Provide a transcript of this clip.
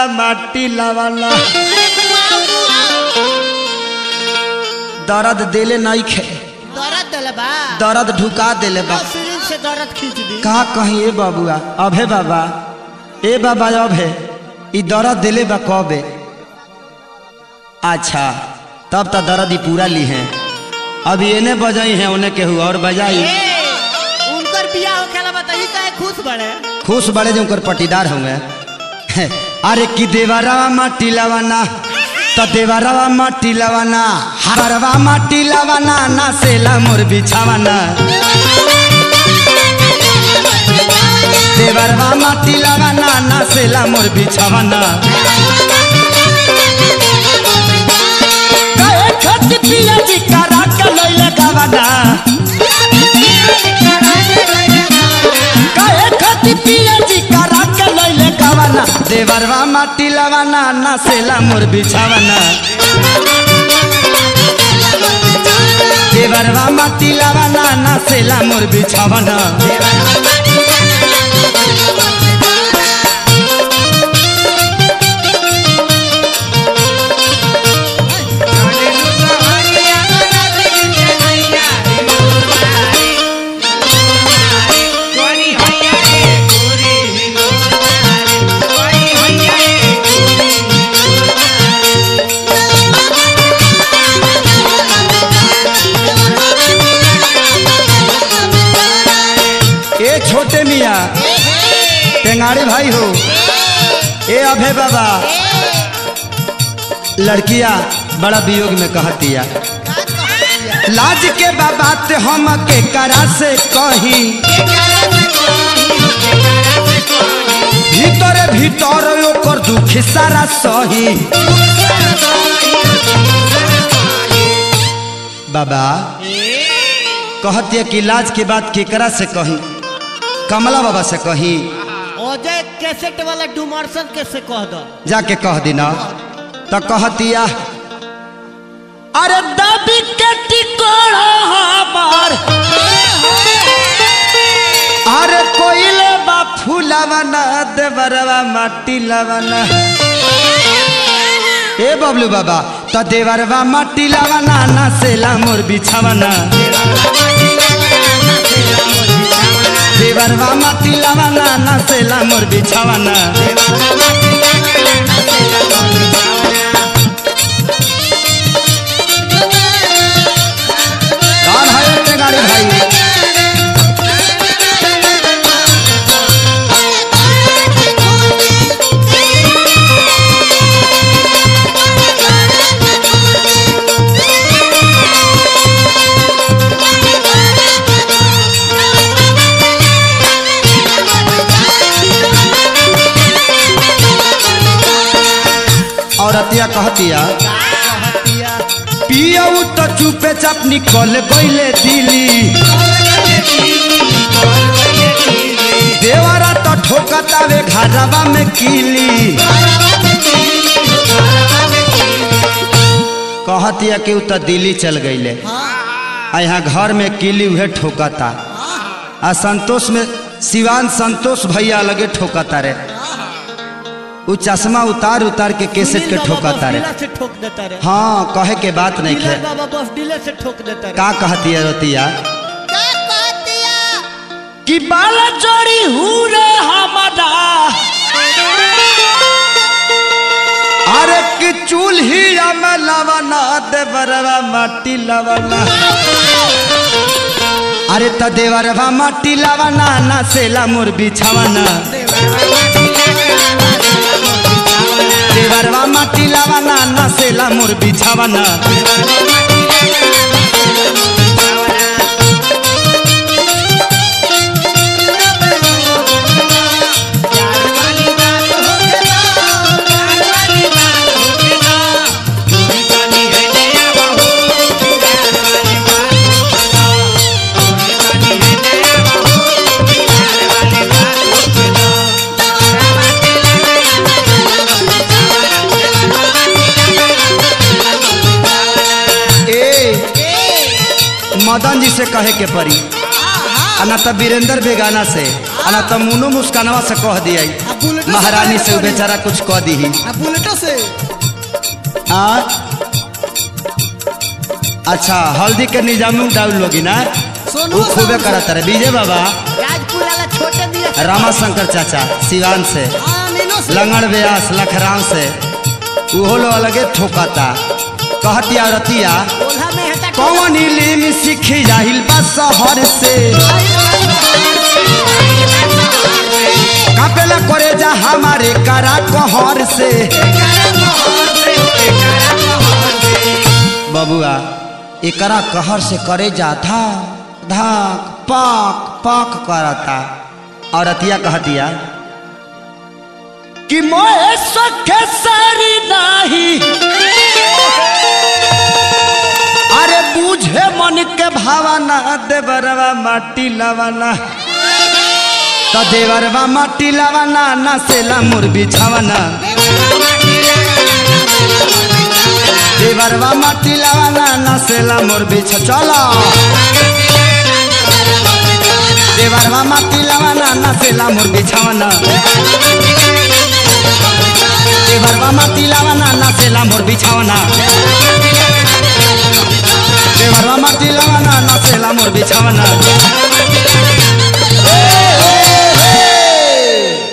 माटी लावाला दर्द देले नहीं खे दर्द दिले बा दर्द ढुका देले बा सिरिंज से दर्द खींच दी का कहीं ए बाबुआ अभे बाबा ए बाबा अभे ई दर्द देले बा कबे अच्छा तब तो दर्द ही पूरा ली है अभी एने बजाई है उन्हें केहू और बजाई ए, उनकर बियाह होखेला बताई काहे खुश बड़े खुश बड़े जो उनकर पटीदार होंगे अरे कि देवरवा माटी लवाना तो देवरवा माटी लवाना हरवा माटी लवाना ना सेला मोर बिछावाना देवरवा माटी लवाना ना सेला मोर बिछावाना काहे खत पिया जी करा के लइले गावाना काहे खत पिया जी करा के लइले गावाना देवरवा माटी लवाना ना सेला मोर बिछावाना देवरवा माटी लवाना ना सेला मोर बिछावाना ए छोटे मियाँ टेंगाड़ी भाई हो ए अभे बाबा लड़किया बड़ा वियोग में कहतिया लाज के बाबा ते हम के करा से कही भीतरे भीतर ओकर दुख सारा सही बाबा कहतिया कि लाज के बात केकरा से कही कमला बाबा से कही अजय कैसेट वाला डुमरसन के से कह दो जाके कह दिना तो कहतिया अरे दबी के टिकोड़ा हमार अरे कोइले बा फूलावना देवरवा माटी लावना ए बबलू बाबा तो देवरवा माटी लावना ना सेला मोर बिछावना देवरवा माटी लावना ना सेला मोर बिछावना कौन है इतने गाड़ी भाई औरतिया कहतिया पियऊ तो चुपे चाप निकल गईले दिली देवरा तो ठोकतावे घरवा में कीली कहतिया कि उ तो दिल्ली चल गईले आ यहाँ घर में कीली उहे ठोकता आ संतोष में सिवान संतोष भैया लगे ठोकता रे उ चश्मा उतार उतार के केसेट के ठोकता रे से ठोक देता रे हाँ कहे के बात नहीं डीलर खे बाबा बस डीलर से ठोक देता रे का कहती है रोतिया का कहतिया कि बाला जोड़ी हुरे हमारा अरे कि चूल्ही में लवना देवरवा माटी लवना अरे त देवरवा माटी लवना ना सेला मोर बिछावना देवरवा माटी लवना ना सेला मोर बिछावना मदन जी से कहे के पड़ी आ ना तो वीरेंद्र बेगाना से आ ना तो मुनो मुस्कानवा से कह दिया अब बुलेटो से महारानी काहे से उ करी? बेचारा कुछ कह दी आ बुलेटो से आ अच्छा हल्दी के निजाम डाउन लोगी ना सोनू वो खूबे करत रहे विजय बाबा राजपुर वाला छोटे दिया रामा शंकर चाचा सिवान से आ नीनो से लंगड़ व्यास लखराम से उहो लो अलगे ठोकाता कहतिया रतिया ओल्हा में हटा कौन इलिम सीख जाहिल बा शहर से कापेला करे जा हमारे करा कहर से बबुआ एकरा कहर से करे जा धाक धाक पाक पाक करता और अतिया कहतिया कि मोए सखे सारी नाही अरे बूझे मन के भावना देवरवा माटी लवाना तो देवरवा माटी लवाना ना सेला मोर बिछावना देवरवा माटी लवाना ना सेला मोर बिछ चलो देवरवा माटी लवाना ना सेला मोर बिछावना देवरवा माटी लवाना ना सेला मोर बिछावना देवरवा माटी लवाना ना सेला मोर बिछावना